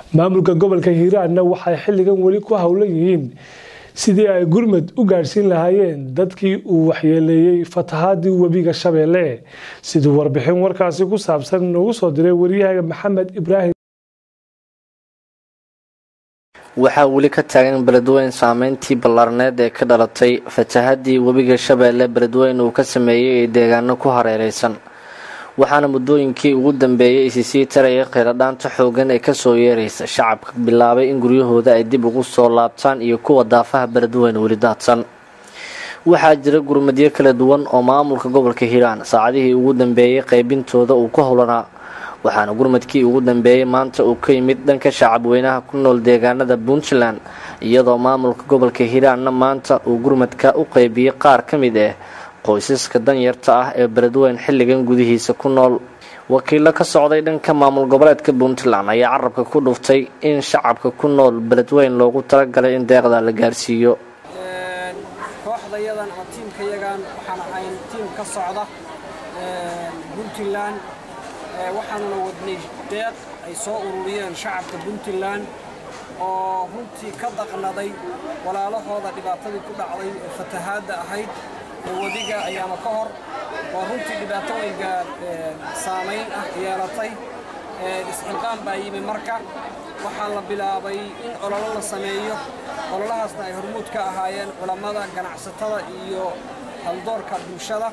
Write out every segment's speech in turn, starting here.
maamulka gobolka hiiraanna waxay xilligan weli ku howlan yihiin sidii ay gurmad u gaadhsiin lahaayeen dadkii uu waxyeeleeyey fatahaadii webiga shabeelle siduu warbixin warkaasi ku saabsan noogu soo diray waryahaga maxamed ibraahim waxaa weli ka taagan beledweyn saameyntii ballaarneed ee ka dhalatay fatahadii webiga shabeelle beledweyn uu ka sameeyey ee deegaano ku hareereysan waxaana muddooyinkii ugu dambeeyey isi sii taraya kheyradhaanta xoogan ee kasoo yeeraysa shacabka bilaabay in guryahooda ay dib ugu soo laabtaan iyo kuwa daafaha beledweyn weli daadsan waxaa jira gurmadyo kala duwan oo maamulka gobolka hiiraan saacadihii ugu dambeeyey qaybintooda uu ku howlanaa waxaana gurmadkii ugu dambeeyey maanta uu ka yimid dhanka shacabweynaha ku nool deegaanada puntland iyadoo maamulka gobolka hiiraanna maanta uu gurmadka u qeybiyey qaar ka mid ah qoysaska danyarta ah ee beledweyn xilligan gudihiisa ku nool wakiilo ka socday dhanka maamul goboleedka puntland ayaa carabka ku dhuftay in shacabka ku nool beledweyn loogu talagalay in deeqda la gaarsiiyo kooxdayadan ama tiimkayagan waxaan ahayn tiim ka socda puntland waxaanuna wadnay deeq ay soo ururiyeen shacabka puntland oo runtii ka daqnaday walaalahooda dhibaatadii ku dhacday ee fatahaadda ahayd ee wadiga ayaama ka hor oo runtii dhibaatooyinka saamayn ah yeelatay isxilqaan baa yimi marka waxaa la bilaabay in ololo la sameeyo ololahaasna ay hormuud ka ahaayeen culammada ganacsatada iyo haldoorka bulshada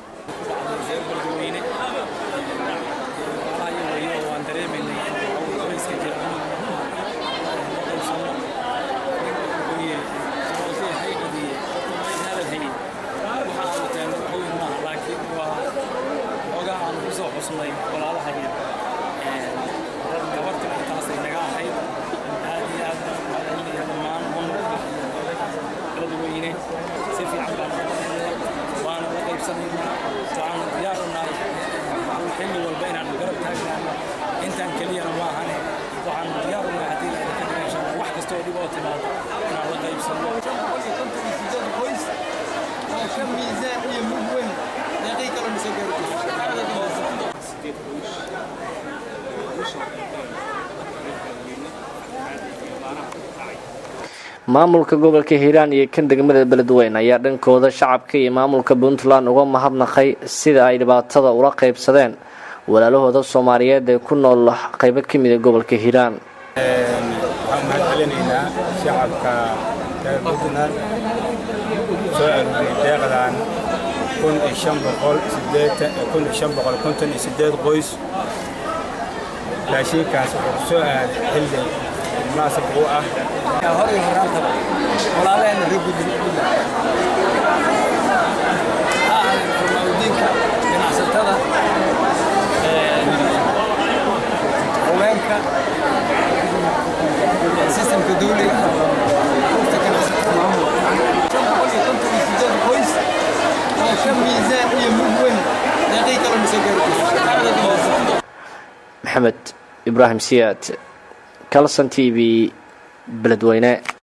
xilli walba inaan garab taagnaano intaan keliyana ma ahane waxaan diyaar u nahay haddii la idinka dhigasho wax kastoo dhib oo timaado inaan la qaybsano qoys oo ka miisaan iyo mug weyn deeqii kale mise maamulka gobolka hiiraan iyo kan degmada beledweyn ayaa dhankooda shacabka iyo maamulka puntland uga mahadnaqay sida ay dhibaatada ula qaybsadeen walaalahooda soomaaliyeed ee ku nool qaybo ka mida gobolka hiiraan waxaan mahad celinaynaa shacabka reer puntland soo aruuriyey deeqdan kun iyo shan boqol sideetan kun iyo shan boqol konton iyo sideed qoys raashinkaas wuxuu soo aaday xilli munaasab u ah hor iyo horaantaba walaalaheenna reer puntland ha ahayn culmaaudiinka ganacsatada haweenka sistemka dawliga urta ganacsatada maamulka shan boqol iyo konton iyo sideed qoys oo ka miisaan iyo mug weyn deeqii kale mise maxamed ibraahim siyaad calson t v beledweyne